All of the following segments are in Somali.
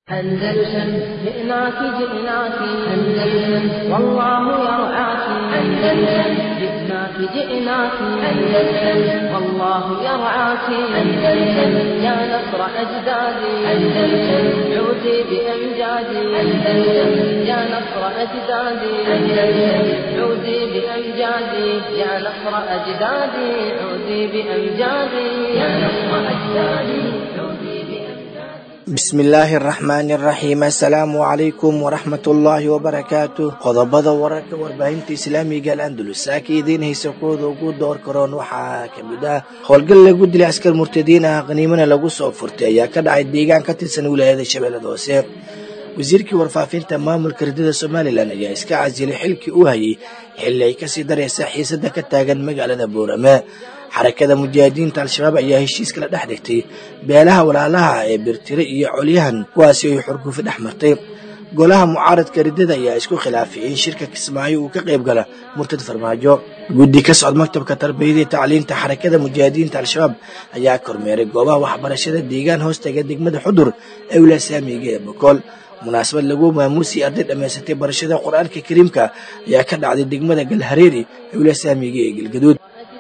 أندلسن جئناك جئناك أندلسن والله يرعاك أندلسن جئناك جئناك أندلسن والله يرعاك أندلسن يا نصر أجدادي أندلسن عودي بأمجادي أندلسن يا نصر أجدادي أندلسن عودي بأمجادي يا نصر أجدادي عودي بأمجادي يا نصر أجدادي عودي بأمجادي bismillaahi araxmaani araxiim assalaamu calaykum waraxmatullaahi wabarakaatu qodobada wararka warbaahinta islaamiga al andalus saaka idiin haysa kooda ugu door karoon waxaa ka mid ah howlgal lagu dilay askar murtadiin ah qaniimana lagu soo furtay ayaa ka dhacay deegaan ka tirsan wilaayada shabeellada hoose wasiirkii warfaafinta maamulka ridada somalilan ayaa iska casilay xilkii u hayay xilli ay kasii daraysa xiisada ka taagan magaalada boorame xarakada mujaahidiinta al-shabaab ayaa heshiis kala dhex dhigtay beelaha walaalaha ee birtire iyo colyahan kuwaasi ay xurgufi dhex martay golaha mucaaradka ridada ayaa isku khilaafay in shirka kismaayo uu ka qayb gala murtad farmaajo guddi ka socod maktabka tarbiyada iyo tacliinta xarakada mujaahidiinta al-shabaab ayaa kormeeray goobaha waxbarashada deegaan hoostaga degmada xudur ee wilaasaamiga ee bokool munaasabad lagu maamuusii arday dhammaysatay barashada qur-aanka kariimka ayaa ka dhacday degmada galhareeri ee wilaasaamiga ee galgaduud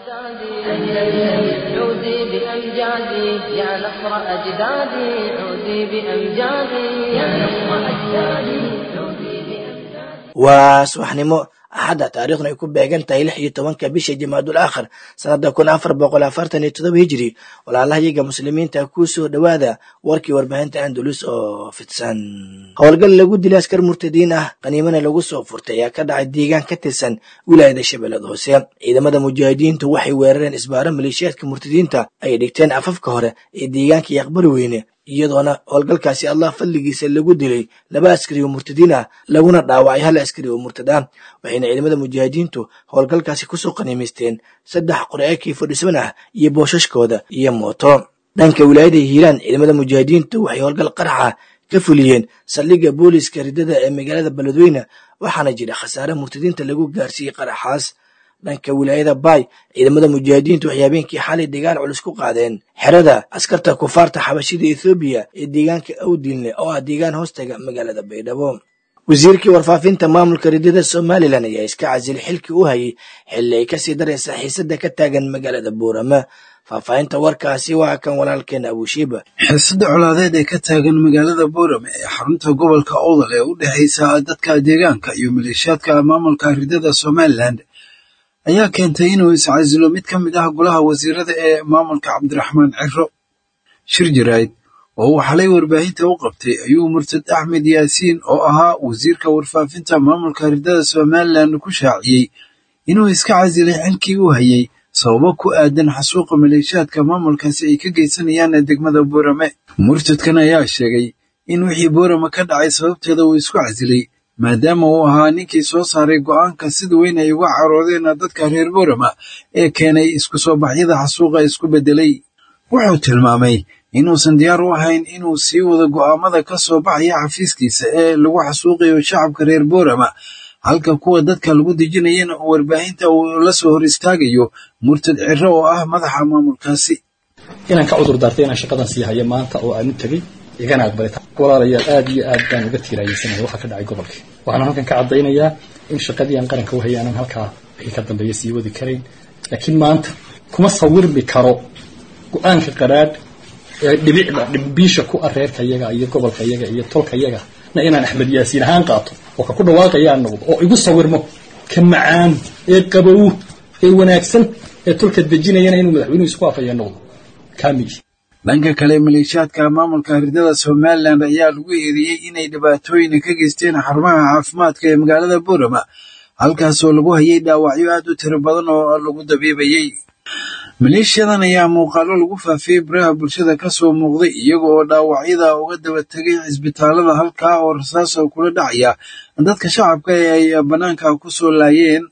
أندلسن عودي بأمجادي يا نصر أجدادي عودي بأمجادي يا نصر أجدادي عودي بأمجادي waa subaxnimo axadda taariikhna ay ku beegan tahay lix iyo tobanka bisha jamaadul aakhir sanada kun afar boqol afartan iyo todoba hijiri walaalahayaga muslimiinta ku soo dhowaada warkii warbaahinta andalus oo fidsan howlgal lagu dilay askar murtadiin ah qaniimana lagu soo furtay ayaa ka dhacay deegaan ka tirsan wilaayada shabeellada hoose ciidamada mujaahidiintu waxay weerareen isbaaro maleeshiyaadka murtadiinta ay dhigteen afafka hore ee deegaanka yaqbari weyne iyadoona howlgalkaasi allah fadligiisa lagu dilay laba askari oo murtadiin ah laguna dhaawacay hal askari oo murtad ah waxayna ciidamada mujaahidiintu howlgalkaasi kusoo qaniimaysteen saddex qore-akii fadhisan ah iyo boosashkooda iyo mooto dhanka wilaayada hiiraan ciidamada mujaahidiintu waxay howlgal qaraxa ka fuliyeen saldhigga booliska ridada ee magaalada beledweyne waxaana jira khasaare murtadiinta lagu gaarsiiyey qaraxaas dhanka wilaayada baay ciidamada mujaahidiintu waxay habeenkii xalay dagaal culus ku qaadeen xerada askarta kufaarta xabashida ethoobiya ee deegaanka awdinle oo ah deegaan hoostaga magaalada baydhabo wasiirkii warfaafinta maamulka ridada somalilan ayaa iska casilay xilkii u hayay xilli ay kasii daraysa xiisada ka taagan magaalada buurama faahfaahinta warkaasi waa kan walaalkeena abushiiba xiisada colaadeed ee ka taagan magaalada boorame ee xarunta gobolka owdal ee u dhexaysa dadka deegaanka iyo maleeshiyaadka maamulka ridada somalilan ayaa keentay inuu iscasilo mid ka mid ah golaha wasiirada ee maamulka cabdiraxmaan ciro shir jaraa'id oo uu xalay warbaahinta u qabtay ayuu murtad axmed yaasiin oo ahaa wasiirka warfaafinta maamulka ridada somalilan ku shaaciyey inuu iska casilay xilkii u hayay sababo ku aadan xasuuqa maleeshiyaadka maamulkaasi ay ka geysanayaan degmada boorame murtadkan ayaa sheegay in wixii boorame ka dhacay sababteeda uu isku casilay maadaama uu ahaa ninkii soo saaray go'aanka sida weyn ay uga caroodeen dadka reer boorama ee keenay isku soo baxyada xasuuqa isku beddelay wuxuu tilmaamay inuusan diyaar u ahayn inuu sii wado go'aamada ka soo baxaya xafiiskiisa ee lagu xasuuqayo shacabka reer boorama halka kuwa dadka lagu dejinayana warbaahinta uu la soo hor istaagayo murtad ciro oo ah madaxa maamulkaasi inaan ka cudur daartay inaan shaqadan sii hayo maanta oo aan u tegey igana aqbalay walaalayaal aad iyo aad baan uga tiiraayeysanaya waxa ka dhacay gobolkii waxaan halkan ka caddaynayaa in shaqadii aan qaranka u hayay aanan halkaa wixii ka dambeeya sii wadi karayn laakiin maanta kuma sawirmi karo go-aanka qaraadh ee dhibicda dhibbiisha ku ah reerka yaga iyo gobolka yaga iyo tolka yaga na inaan axmed yaasiin ahaan qaato oo ka ku dhawaaqayaan noqdo oo igu sawirmo ka macaan ee qabow ee wanaagsan ee tolka dejinayana inuu madaxweynuhu isku afaya noqdo kaamiyi dhanka kale maleeshiyaadka maamulka ridada somalilan ayaa lagu eedeeyey inay dhibaatooyin ka geysteen xarumaha caafimaadka ee magaalada boorama halkaasoo lagu hayay dhaawacyo aad u tiro badan oo lagu dabiibayey maleeshiyadan ayaa muuqaalo lagu faafiyey baraha bulshada ka soo muuqday iyaga oo dhaawacyada uga daba tegay cisbitaalada halkaa oo rasaas oo kula dhacaya dadka shacabka ee ay bannaanka ku soo laayeen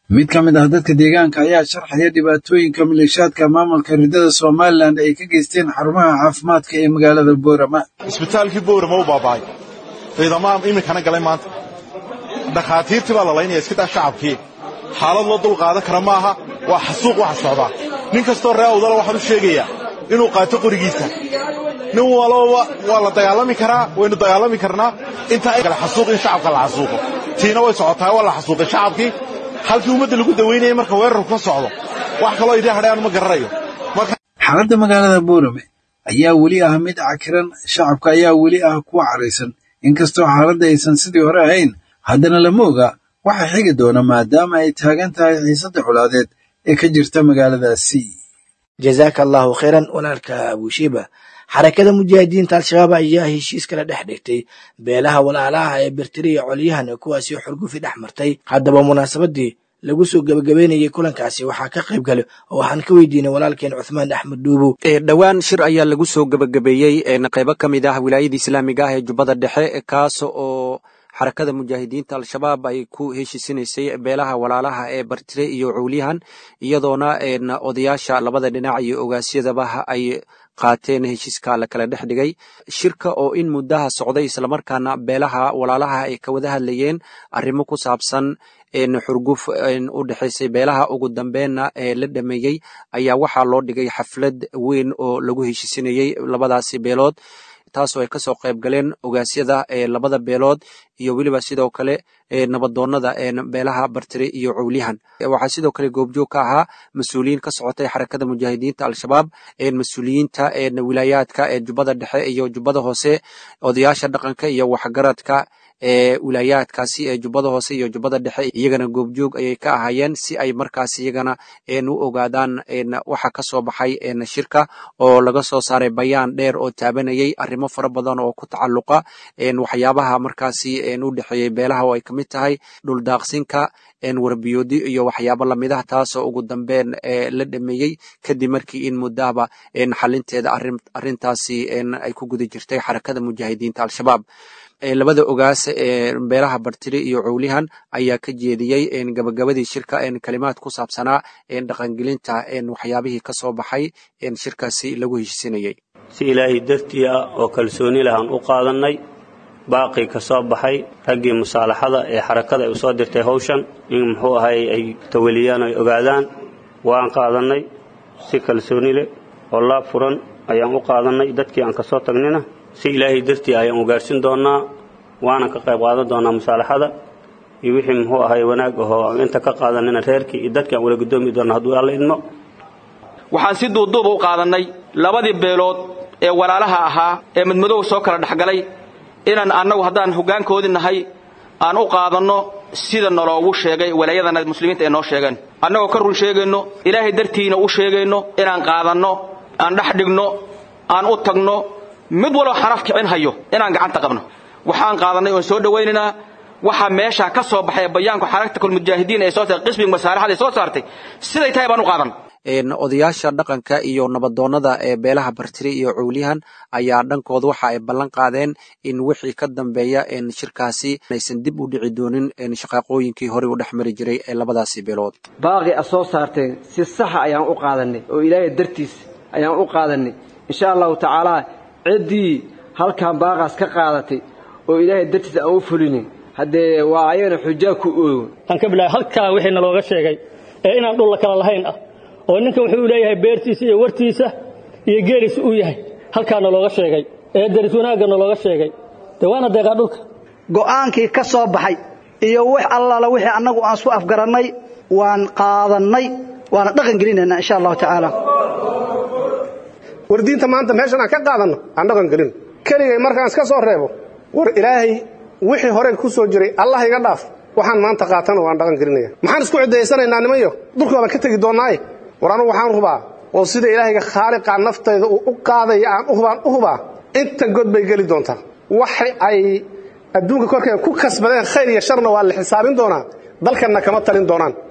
mid ka mid ah dadka deegaanka ayaa sharxaya dhibaatooyinka maleeshaadka maamulka ridada somalilan ay ka geysteen xarumaha caafimaadka ee magaalada boorama isbitaalkii boorama u baaba'ay ciidamaha iminkana galay maanta dhakhaatiirtii baa la laynaya iska daa shacabkii xaalad loo dul qaadan kara maaha waa xasuuq waxa socdaa nin kastoo ree awdala waxaan u sheegayaa inuu qaato qorigiisa nin walba waa la dagaalami karaa waynu dagaalami karnaa intaa kale xasuuq in shacabka la xasuuqo tiina way socotaa waa la xasuuqay shacabkii halkii ummadda lagu dawaynayay marka weerarku ka socdo wax kaloo idin hadhayaan ma garanayo xaaladda magaalada boorame ayaa weli ah mid cakiran shacabka ayaa weli ah kuwa caraysan inkastoo xaaladda aysan sidii hore ahayn haddana lama oga waxa xigi doona maadaama ay taagan tahay xiisadda colaadeed ee ka jirta magaaladaasi jazaaka allahu khayran walaalka abushiiba xarakada mujaahidiinta al-shabaab ayaa heshiis kala dhex dhigtay beelaha walaalaha ee bertiri iyo colyahan kuwaasi xurgufi dhex martay haddaba munaasabadii lagu soo gebagabeynayay kulankaasi waxaa ka qayb gale oo waxaan ka weydiinay walaalkeen cuthmaan axmed dhuubo dhowaan shir ayaa lagu soo gebagabeeyey qaybo ka mid ah wilaayada islaamiga ah ee jubbada dhexe kaas oo xarakada mujaahidiinta al-shabaab ay ku heshiisinaysay beelaha walaalaha ee bartire iyo cowlyahan iyadoona odayaasha labada dhinac iyo ogaasyadaba ay qaateen heshiiska la kala dhex dhigay shirka oo in muddaha socday islamarkaana beelaha walaalaha ay ka wada hadlayeen arrimo ku saabsan xurguf u dhexaysay beelaha ugu dambeenna ee la dhameeyey ayaa waxaa loo dhigay xaflad weyn oo lagu heshiisinayey labadaasi beelood taasoo ay kasoo qayb galeen ogaasyada labada beelood iyo weliba sidoo kale nabadoonada beelaha bartire iyo cowlyahan waxaa sidoo kale goobjoog ka ahaa mas-uuliyiin ka socotay xarakada mujaahidiinta al-shabaab mas-uuliyiinta wilaayaadka ee jubbada dhexe iyo jubbada hoose odayaasha dhaqanka iyo waxgaradka ee wilaayaadkaasi ee jubbada hoose iyo jubbada dhexe iyagana goobjoog ayay ka ahaayeen si ay markaas iyagana u ogaadaan waxa ka soo baxay shirka oo laga soo saaray bayaan dheer oo taabanayay arrimo fara badan oo ku tacalluqa waxyaabaha markaasi u dhexeeyey beelaha oo ay ka mid tahay dhuldaaqsinka warbiyoodi iyo waxyaabo lamid ah taasoo ugu dambeyn la dhameeyey kadib markii in muddahaba xalinteeda arrintaasi ay ku guda jirtay xarakada mujaahidiinta al-shabaab labada ogaas ee beelaha bartiri iyo cowlyahan ayaa ka jeediyey gabagabadii shirka kalimaad ku saabsanaa dhaqangelinta waxyaabihii ka soo baxay shirkaasi lagu heshiisinayey si ilaahay dartii ah oo kalsooni lahaan u qaadannay baaqii ka soo baxay raggii musaalaxada ee xarakada ay u soo dirtay hawshan in muxuu ahay ay tawaliyaan ay ogaadaan waan qaadannay si kalsooni leh oo laab furan ayaan u qaadannay dadkii aan ka soo tagnina si ilaahay dartii ayaan ugaarhsin doonnaa waanan ka qayb qaadan doonnaa musaalaxada iyo wixii muxuu ahay wanaag ahoo aan inta ka qaadanina reerkii iyo dadkii aan wala guddoomi doonna hadduu alla idmo waxaan si duuduuba u qaadannay labadii beelood ee walaalaha ahaa ee madmadow soo kala dhexgalay inaan annagu haddaan hoggaankoodii nahay aan u qaadanno sida naloogu sheegay walaayadana muslimiinta ay noo sheegeen annagoo ka run sheegayno ilaahay dartiina u sheegayno inaan qaadanno aan dhex dhigno aan u tagno mid waloo xaraf kicin hayo inaan gacanta qabno waxaan qaadannay oon soo dhowaynaynaa waxaa meeshaa ka soo baxay bayaanku xaraktakul mujaahidiin ee soo saartay qismiga masaalaxada ee soo saartay siday tahay baan u qaadan odayaasha dhaqanka iyo nabadoonnada ee beelaha bartiri iyo cowlyahan ayaa dhankooda waxa ay ballan qaadeen in wixii ka dambeeya shirkaasi aysan dib u dhici doonin shaqaaqooyinkii horey u dhex mari jiray ee labadaasi beelood baaqi a soo saarteen si saxa ayaan u qaadannay oo ilaahay dartiis ayaan u qaadannay insha allahu tacaalaa ciddii halkan baaqaas ka qaadatay oo ilaahay dartiis aan u fulinin haddee waa ayagana xujaa ku oogo waxaan ka bilaabay halkaa wixii nalooga sheegay ee inaan dhulla kala lahayn ah oo ninkan wuxuu leeyahay beertiisa iyo wartiisa iyo geeliisa uu yahay halkaa nalooga sheegay ee daris wanaagga nalooga sheegay dee waana deeqaa dhulka go'aankii ka soo baxay iyo wax allaala wixii annagu aan isku afgarannay waan qaadannay waana dhaqan gelinaynaa insha allahu tacaala war diinta maanta meeshan aan ka qaadanno aan dhaqan gelin keligay markaan iska soo reebo war ilaahay wixii hore ku soo jiray allah iga dhaaf waxaan maanta qaatana waan dhaqan gelinaya maxaan isku cidaysanaynaa nimanyo dulkii baan ka tegi doonnaaye war anugu waxaan hubaa oo sida ilaahayga khaaliqa naftayda uu u qaadaya aan u hubaan u hubaa inta god bay geli doontaa waxa ay adduunka korkeeda ku kasbadeen khayr iyo sharna waa la xisaabin doonaa dalkanna kama talin doonaan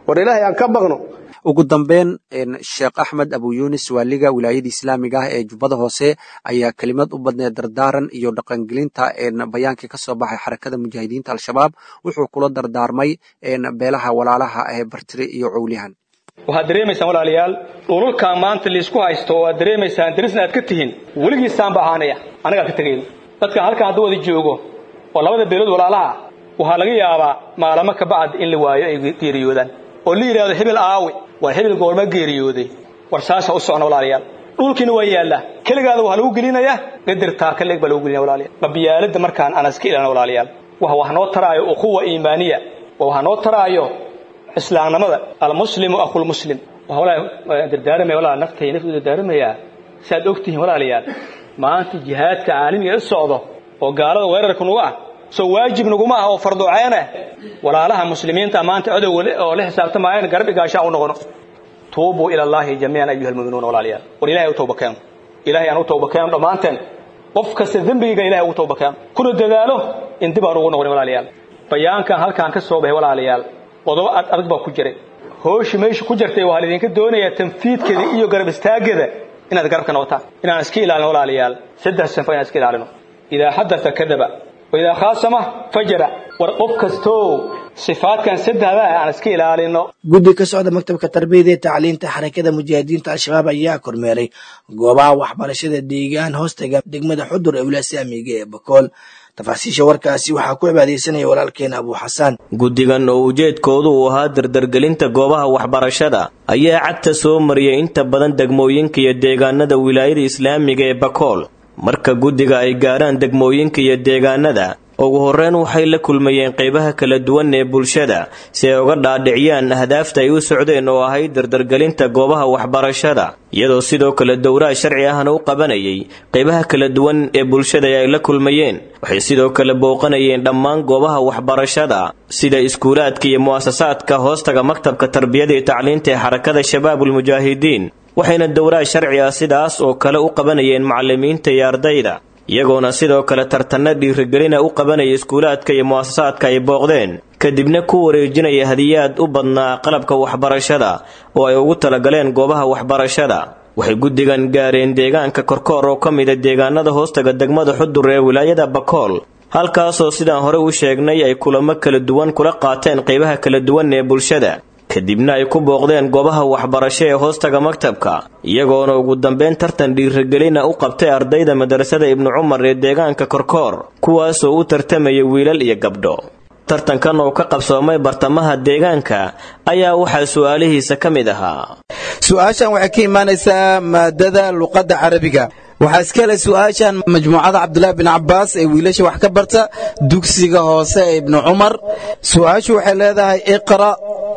war ilaahay aan ka baqno ugu dambeyn sheekh axmed abu yunis waaliga wilaayada islaamiga ah ee jubbada hoose ayaa kelimad u badneed dardaaran iyo dhaqangelinta bayaankii ka soo baxay xarakada mujaahidiinta al-shabaab wuxuu kula dardaarmay beelaha walaalaha ee bartire iyo cowlihan waxaad dareemaysaan walaalayaal dhululkan maanta liisku haysto oo aad dareemaysaan darisna aad ka tihiin weligiisaanba ahaanaya anagaa ka tegayno dadkan halkan hadduu wada joogo oo labada beelood walaalaha waxaa laga yaabaa maalamo ka bacd in la waayo ay geeriyoodaan oo la yidhahdo hebel aawi waa hebel goorma geeriyooday war saasa u socna walaalayaal dhulkiina waa yaallaa keligaada waxaa lagu gelinayaa gadirtaa ka leeg baa lagu gelinaya walaalayaal qabiyaalada markaan aan iska ilaalno walaalayaal wax wax noo taraayo ukhuwa iimaaniya waa wax noo taraayo islaamnimada almuslimu akhulmuslim waxaa walaa dardaaramaya walaa naftay naftu dardaaramayaa si aad og tihiin walaalayaal maanta jihaadka caalamiga u socdo oo gaalada weerarka nugu ah soo waajib naguma ah oo farduceene walaalaha muslimiinta maanta cadowga oo la xisaabtamayaan garab igaashaa u noqono tuubuu ila allaahi jamiican ayuha almu'minuuna walaalayaal war ilahay u tawba keeno ilahay aan u tawba keeno dhammaanteen qof kasta dembigiga ilahay ugu tawba keeno kuna dadaalo in dib aan ugu noqonin walaalayaal bayaankan halkaan ka soo baxay walaalayaal qodobo ad adag baa ku jiray hooshi meesha ku jirtay waxaa laydinka doonayaa tanfiidkeeda iyo garab istaaggeeda inaad garabka noqotaan inaan iska ilaalino walaalayaal saddex sanfo inaan iska ilaalino idaa xadata kadaba waidaa khaasama fajara war qof kastoo sifaadkan saddexda aan iska ilaalino guddi ka socda maktabka tarbiyada ee tacliinta xarakada mujaahidiinta al-shabaab ayaa kormeeray goobaha waxbarashada deegaan hoostaga degmada xudur ee wilasaamiga ee bakool tafaasiisha warkaasi waxaa ku cibaadaysanaya walaalkeena abuu xasaan guddigan oo ujeedkoodu uu ahaa dardargelinta goobaha waxbarashada ayaa cagta soo mariyay inta badan degmooyinka iyo deegaanada wilaayada islaamiga ee bakool marka guddiga ay gaarhaan degmooyinka iyo deegaanada ugu horreyn waxay la kulmayeen qaybaha kala duwan ee bulshada si ay uga dhaadhiciyaan ahdaafta ay u socdeen oo ahayd dardargelinta goobaha waxbarashada iyadoo sidoo kale dowraha sharci ahna u qabanayay qaybaha kala duwan ee bulshada ay la kulmayeen waxay sidoo kale booqanayeen dhammaan goobaha waxbarashada sida iskuulaadka iyo mu'asasaadka hoostaga maktabka tarbiyada iyo tacliinta ee xarakada shabaabulmujaahidiin waxayna dowraha sharci ah sidaas oo kale u qabanayeen macallimiinta iyo ardayda iyagoona sidoo kale tartanno dhiirigelina u qabanaya iskuulaadka iyo mu'asasaadka ay booqdeen kadibna ku wareejinaya hadiyaad u badnaa qalabka waxbarashada oo ay ugu talagaleen goobaha waxbarashada waxay guddigan gaareen deegaanka korkoor oo ka mida deegaanada hoostaga degmada xudur ee wilaayada bakool halkaasoo sidaan hore u sheegnay ay kulamo kala duwan kula qaateen qaybaha kala duwan ee bulshada kadibna ay ku booqdeen goobaha waxbarasho ee hoostaga maktabka iyagoona ugu dambeyn tartan dhiirigelina u qabtay ardayda madrasada ibnu cumar ee deegaanka korkoor kuwaasoo u tartamaya wiilal iyo gabdho tartankan oo ka qabsoomay bartamaha deegaanka ayaa waxaa su'aalihiisa ka mid ahaa su-aashan waxay ka imaanaysaa maadada luqadda carabiga waxaa iska le su-aashan majmuucada cabdulaahi bin cabaas ee wiilasha wax ka barta dugsiga hoose ee ibnu cumar su-aashu waxay leedahay iqra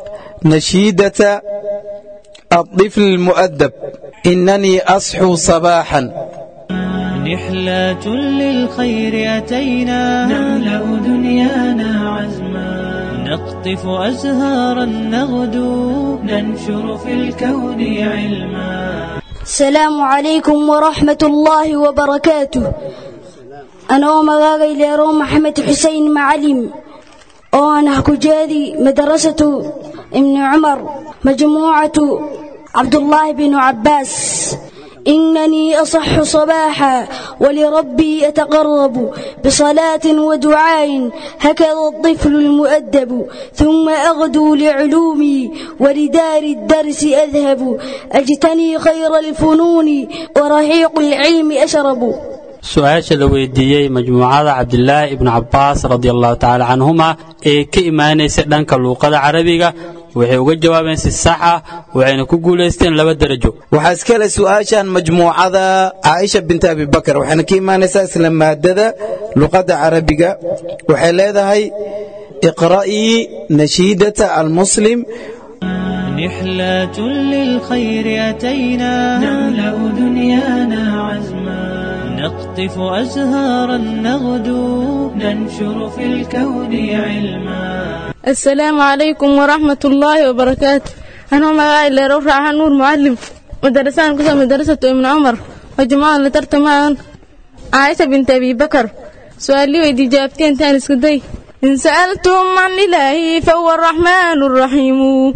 nashiidata الطفل المؤدب إنني أصحو صباحا نحلة للخير أتينا نملأ دنيانا عزما نقطف أزهارا نغدو ننشر في الكون علما السلام عليكم ورحمة الله وبركاته أنا مغاغي ليرو محمد حسين معلم وأنا كجادي مدرسة ابن عمر مجموعة عبد الله بن عباس إنني أصح صباحا ولربي أتقرب بصلاة ودعاء هكذا الطفل المؤدب ثم أغدو لعلومي ولدار الدرس أذهب أجتني خير الفنون ورحيق العلم أشرب su-aasha la weydiiyey majmuucada cabdilaahi ibnu cabbaas radiallahu tacaala canhuma ee ka imaanaysa dhanka luuqada carabiga waxay uga jawaabeen si sax ah waxayna ku guulaysteen laba derajo waxaa iska le su-aashan majmuucada caaisha binta abibakar waxayna ka imaanaysaa isla maadada luqadda carabiga waxay leedahay iqra'ii nashiidata almuslim نحلة للخير أتينا نملأ دنيانا عزما نقطف أزهارا نغدو ننشر في الكون علما السلام عليكم ورحمة الله وبركاته أنا مغاي لروح راح نور معلم مدرسان قسم مدرسة ابن عمر وجماعة لترتمان عائشة بنت أبي بكر سؤالي ويدي جابتين تاني سكدي إن سألتم عن إلهي فهو الرحمن الرحيم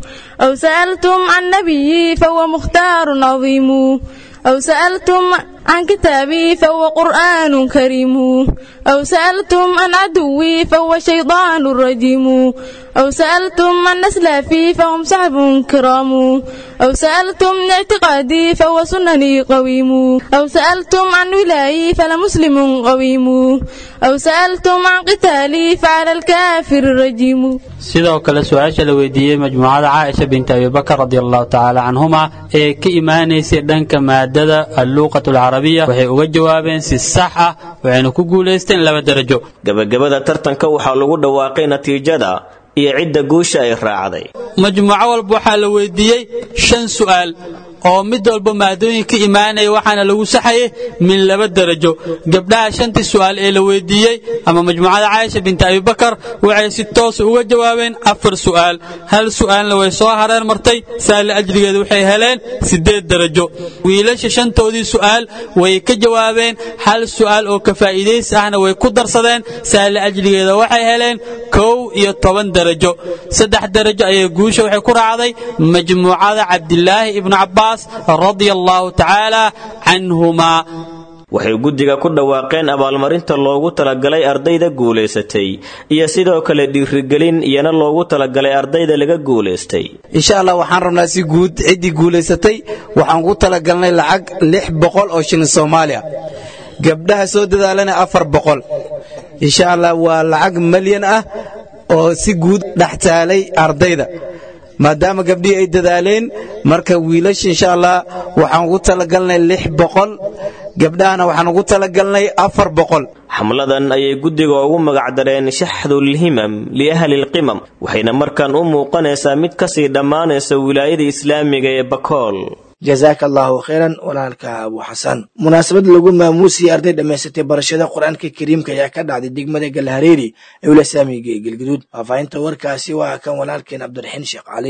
أو سألتم عن نبيي فهو مختار عظيم أو سألتم عن كتابي فهو قرآن كريم أو سألتم عن عدوي فهو شيطان رجيم أو سألتم عن أسلافي فهم صحب كرام أو سألتم عن اعتقادي فهو سنني قويم أو سألتم عن ولاي فلمسلم قويم أو سألتم عن قتالي فعلى الكافر الرجيم sidoo kale su-aasha la weydiiyey majmuucada caaisha binti abibakar radi allahu tacaala canhuma ee ka imaanaysay dhanka maadada alluuqat alcarabiya waxay uga jawaabeen si sax ah waxayna ku guulaysteen laba darajo gebagabada tartanka waxaa lagu dhawaaqay natiijada iyo cidda guusha ay raacday majmuuco walba waxaa la weydiiyey shan su'aal oo mid walba maadooyin ka imaanaya waxaana lagu saxayay min laba darajo gabdhaha shantii su'aal ee la weydiiyey ama majmuucada caaisha binti abibakar waxay si toosa uga jawaabeen afar su'aal hal su'aalna way soo hareen martay saale ajrigeeda waxay heleen siddeed darajo wiilasha shantoodii su'aal way ka jawaabeen hal su'aal oo ka faa'iidaysi ahna way ku darsadeen saale ajrigeeda waxay heleen kow iyo toban darajo saddex darajo ayay guusha waxay ku raacday majmuucada cabdilaahi ibnu cabbaas radia allahu tacaala canhumaa waxay guddiga ku dhawaaqeen abaalmarinta loogu talagalay ardayda guulaysatay iyo sidoo kale dhiirigelin iyana loogu talagalay ardayda laga guulaystay insha allah waxaan rabnaa si guud ciddii guulaysatay waxaan ku talagalnay lacag lix boqol oo shilin soomaaliya gabdhaha soo dadaalana afar boqol insha allah waa lacag malyan ah oo si guud dhex taalay ardayda maadaama gabdhihii ay dadaaleen marka wiilasha insha allah waxaan ugu talagalnay lix boqol gabdhahana waxaan ugu talagalnay afar boqol xamladan ayay guddiga ugu magacdareen shaxdulhimam liahli lqimam waxayna markaan u muuqanaysaa mid kasii dhammaanaysa wilaayada islaamiga ee bakool jazaaka allahu khayran walaalka abu xasan munaasabad lagu maamuusiyey arday dhammaysatay barashada qur-aanka kariimka ayaa ka dhacday degmada galhareeri ee wilasaamiga ee gelgaduud faahfaahinta warkaasi waa kan walaalkeen cabdiraxiin sheekh cali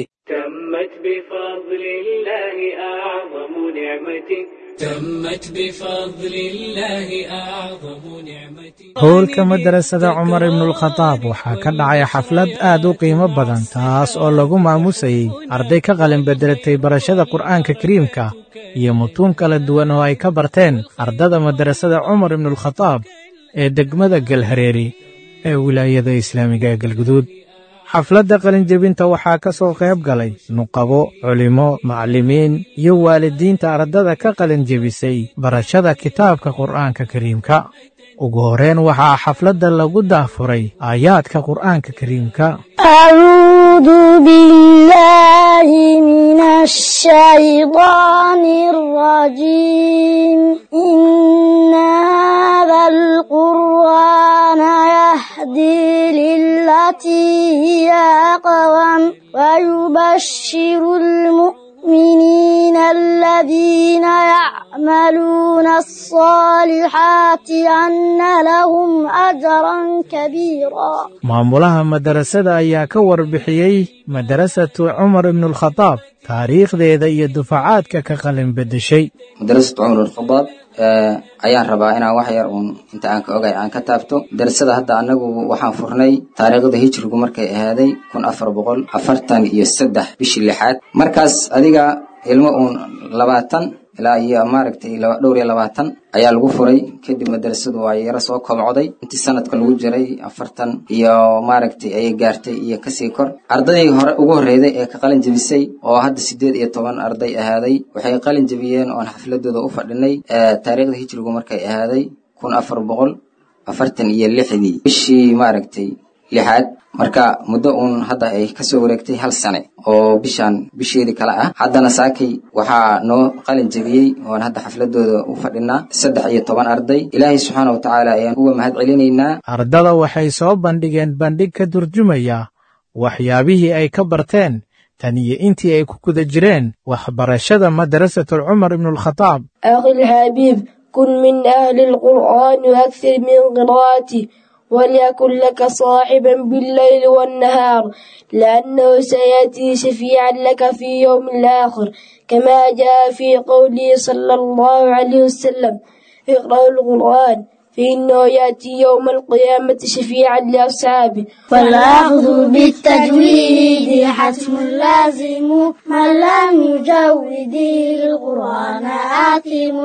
howlka madarasada cumar ibnulkhadaab waxaa ka dhacay xaflad aad u qiimo badan taas oo lagu maamusayey arday ka qalin bedelatay barashada qur'aanka kariimka iyo mutuun kala duwan oo ay ka barteen ardada madarasada cumar ibnulkhadaab ee degmada galhareeri ee wilaayada islaamiga ee galguduud xafladda qalinjebinta waxaa ka soo qayb galay nuqabo culimo macallimiin iyo waalidiinta ardada ka qalinjebisay barashada kitaabka qur'aanka kariimka ugu horeen waxaa xafladda lagu daafuray aayaadka qur'aanka kariimka أعوذ بالله من الشيطان الرجيم إن هذا القرآن يهدي للتي هي أقوم ويبشر المؤمنين الذين يعملون الصالحات أن لهم أجرا كبيرا maamulaha madarasada ayaa ka warbixiyey madarasatu cumar ibnulkhadaab taariikhdeeda iyo dufacaadka ka qalin beddeshay madarasatu cumar ibnulkhadaab ayaan rabaa inaan wax yar uun inta aan ka ogay aan ka taabto madarasada hadda anagu waxaan furnay taariikhda hijrigu markay ahaaday kun afar boqol afartan iyo saddex bishii lixaad markaas adiga ilmo uun labaatan ilaa iyo maaragtay dhowr iyo labaatan ayaa lagu furay kadib madarasadu waa yaro soo kobcday intii sanadka lagu jiray afartan iyo maaragtay ayay gaartay iyo kasii kor ardaydii hore ugu horreyday ee ka qalin jebisay oo hadda sideed iyo toban arday ahaaday waxay qalin jebiyeen oon xafladooda u fadhinay taariikhda hijrigu markay ahaaday kun afar boqol afartan iyo lixdii bishii maaragtay lixaad marka muddo uun hadda ay kasoo wareegtay hal sane oo bishaan bisheedii kale ah haddana saakay waxaa noo qalin jebiyey oon hadda xafladooda u fadhinaa saddex iyo toban arday ilaahay subxaana wa tacaala ayaan uga mahad celinaynaa ardada waxay soo bandhigeen bandhig ka turjumaya waxyaabihii ay ka barteen tan iyo intii ay ku guda jireen waxbarashada madrasatul cumar ibnulkhadaab أخي الحبيب كن من أهل القرآن وأكثر من قراءته وليكن لك صاحبا بالليل والنهار لأنه سيأتي شفيعا لك في يوم الآخر كما جاء في قوله صلى الله عليه وسلم اقرأوا القرآن فإنه يأتي يوم القيامة شفيعا لأصحابه فالأخذ بالتجويد حتم لازم من لم يجود القرآن آثم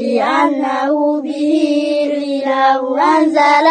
لأنه به الإله أنزل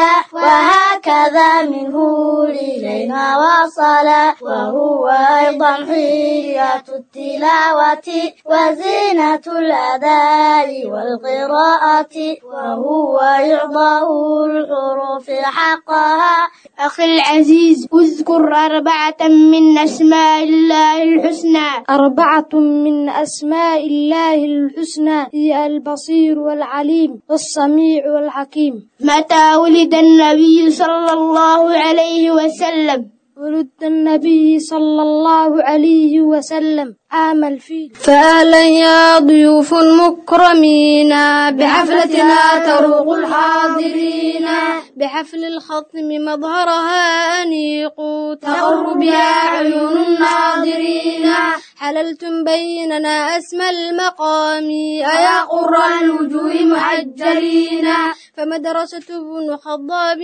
وهكذا منه إلينا وصل وهو أيضا حية التلاوة وزينة الأداء والقراءة وهو إعضاء الحروف حقها أخي العزيز اذكر أربعة من أسماء الله الحسنى أربعة من أسماء الله الحسنى هي البصير والعليم والسميع والحكيم متى ولد النبي صلى الله عليه وسلم ولد النبي صلى الله عليه وسلم عام الفيل فأهلا يا ضيوف مكرمين بحفلتنا تروق الحاضرين بحفل الخطم مظهرها أنيق تغر بها عيون الناظرين حللتم بيننا أسمى المقام أيا قر الوجوه محجلين فمدرسة ابن خضاب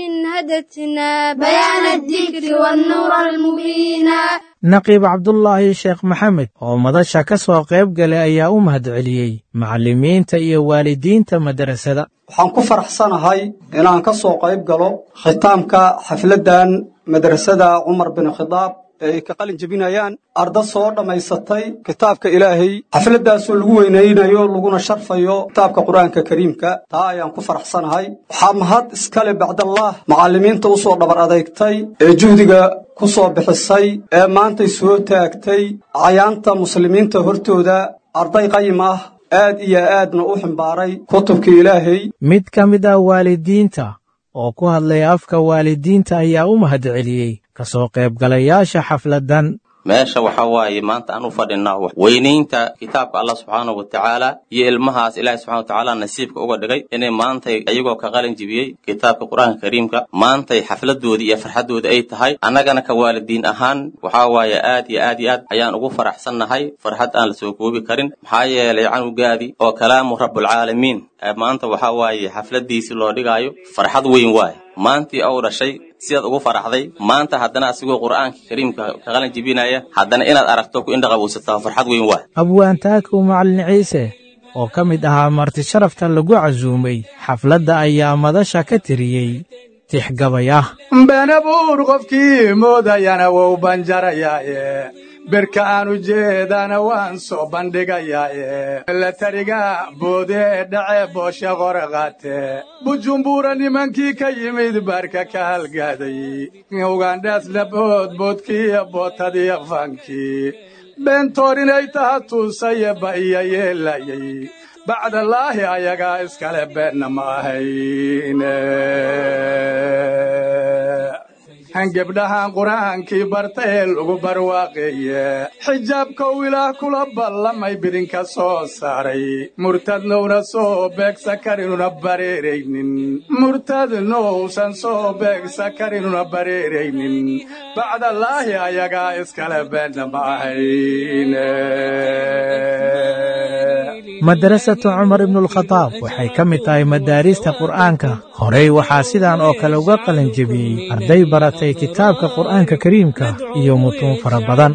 هدتنا بيان الذكر والنور المبين naqiib cabdulaahi sheekh maxamed oo madasha ka soo qayb galay ayaa u mahadceliyey macallimiinta iyo waalidiinta madrasada waxaan ku faraxsanahay inaan ka soo qayb galo khitaamka xafladdan madrasada cumar bin khidaab ee ay ka qalin jebinayaan arda soo dhammaysatay kitaabka ilaahay xafladdaasoo lagu weynaynayo laguna sharfayo kitaabka qur-aanka kariimka taa ayaan ku faraxsanahay waxaa mahad iskale bacdallaah macallimiinta u soo dhabar adeegtay ee juhdiga ku soo bixisay ee maantay soo taagtay cayaanta muslimiinta hortooda arday qayim ah aad iyo aadna u ximbaaray kutubka ilaahay mid ka mid ah waalidiinta oo ku hadlay afka waalidiinta ayaa u mahadceliyey ka soo qaybgalayaasha xafladdan meesha waxaa waaye maanta aan u fadhinaa weynaynta kitaabka allah subxaanahu wa tacaala iyo ilmahaas ilaahi subxana wa tacaala nasiibka uga dhigay inay maantay ayagoo ka qalin jibiyey kitaabka qur-aanka kariimka maantay xafladoodii iyo farxaddoodii ay tahay annagana ka waalidiin ahaan waxaa waaye aad iyo aad iyo aad ayaan ugu faraxsannahay farxad aan la soo koobi karin maxaa yeelay canugaadii oo kalaamu rabbulcaalamiin maanta waxaa waaye xafladdiisii loo dhigaayo farxad weyn waaye maantii ou dhashay sidaad ugu faraxday maanta haddana asigoo qur'aanka kariimka ka qalin jibinaya haddana inaad aragto ku indhaqabowsataa farxad weyn waay abwaantaakow macallin ciise oo ka mid ahaa marti sharafta lagu casuumay xafladda ayaa madasha ka tiriyey tixgabay ah benabuur qofkii moodayana wou banjarayaaye birka aan ujeedana waan soo bandhigayaaye la tariga boodee dhace booshe qore qaate bujumbura nimankii ka yimid baarka ka halgaaday ugandhaasna boodboodkiiyo bootadiyo fankii beentoor inay taha tuusaye ba iyo yeelayay bacdallaahi ayagaa iskale beenna ma ahayne gebdhahan qur'aankii barta ee lagu barwaaqeeye xijaabkow ilaah kula ballamay bidinka soo saaray murtadnowna soo beegsa karinuna bareeraynin murtadnowsan soo beegsa karinuna bareeraynin bacdallaahi ayagaa iskale beenna ma ahayne madrasatu cumar ibnualkhadaab waxay ka mid tahay madaarista qur'aanka horey waxaa sidaan oo kale uga qalin jebiyey arday baratay kitaabka qur'aanka kariimka iyo mutuun fara badan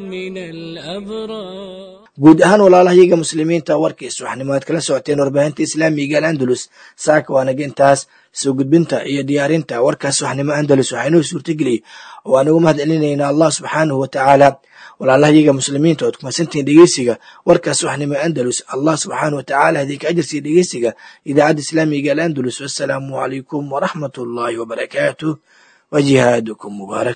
guud ahaan walaalahayaga muslimiinta warkii subaxnimo aad kala socoteen warbaahinta islaamiga al'andalus saaka waanaga intaas soo gudbinta iyo diyaarinta warkaas subaxnimo andalus waxaa inoo suurtageliyey oo aan ugu mahad celinaynaa allah subxaanahu wa tacaala walaalahayaga muslimiinta ood kumadsantihiin dhegeysiga warkaas subaxnimo andalus allah subxaanahu wa tacaala idinka ajarsiiya dhegeysiga idaacadda islaamiga al'andalus wassalaamu calaykum waraxmat ullaahi wabarakaatuh wa jihaadukum mubaarak